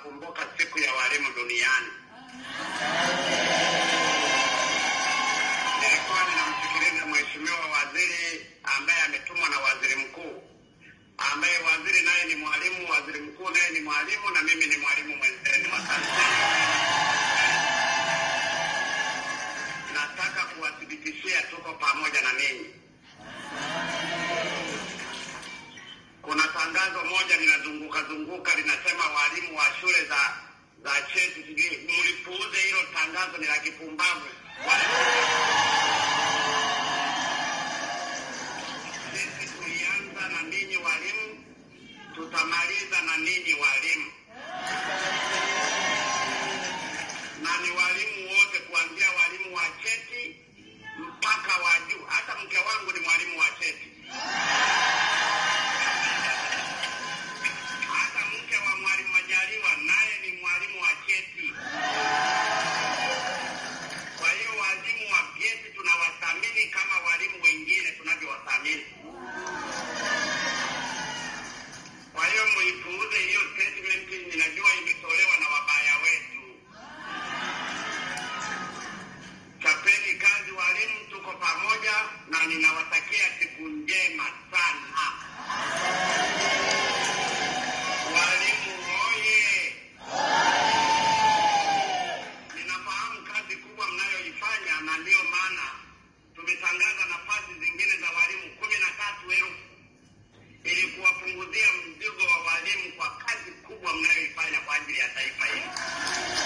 tunakumbuka siku ya walimu duniani. Nilikuwa ninamsikiliza mheshimiwa waziri ambaye ametumwa na waziri mkuu, ambaye waziri naye ni mwalimu, waziri mkuu naye ni mwalimu, na mimi ni mwalimu mwenzenu wa Tanzania. Nataka kuwathibitishia tuko pamoja na ninyi. Kuna tangazo moja linazunguka zunguka linasema walimu wa shule za za cheti, sijui mlipuuze hilo tangazo, ni la kipumbavu. Sisi tulianza na ninyi walimu, tutamaliza na ninyi walimu, na ni walimu wote, kuanzia walimu wa cheti mpaka wa juu. Hata mke wangu ni mwalimu wa cheti. hata mke wa mwalimu Majaliwa naye ni mwalimu wa cheti. Kwa hiyo walimu wa vyeti tunawathamini kama walimu wengine tunavyowathamini. Kwa hiyo muipuuze hiyo statement, ninajua imetolewa na wabaya wetu. Chapeni kazi walimu, tuko pamoja na ninawatakia siku njema sana. Walimu oye! Ninafahamu kazi kubwa mnayoifanya, na ndiyo maana tumetangaza nafasi zingine za walimu kumi na tatu elfu ili kuwapunguzia mzigo wa walimu kwa kazi kubwa mnayoifanya kwa ajili ya taifa hili.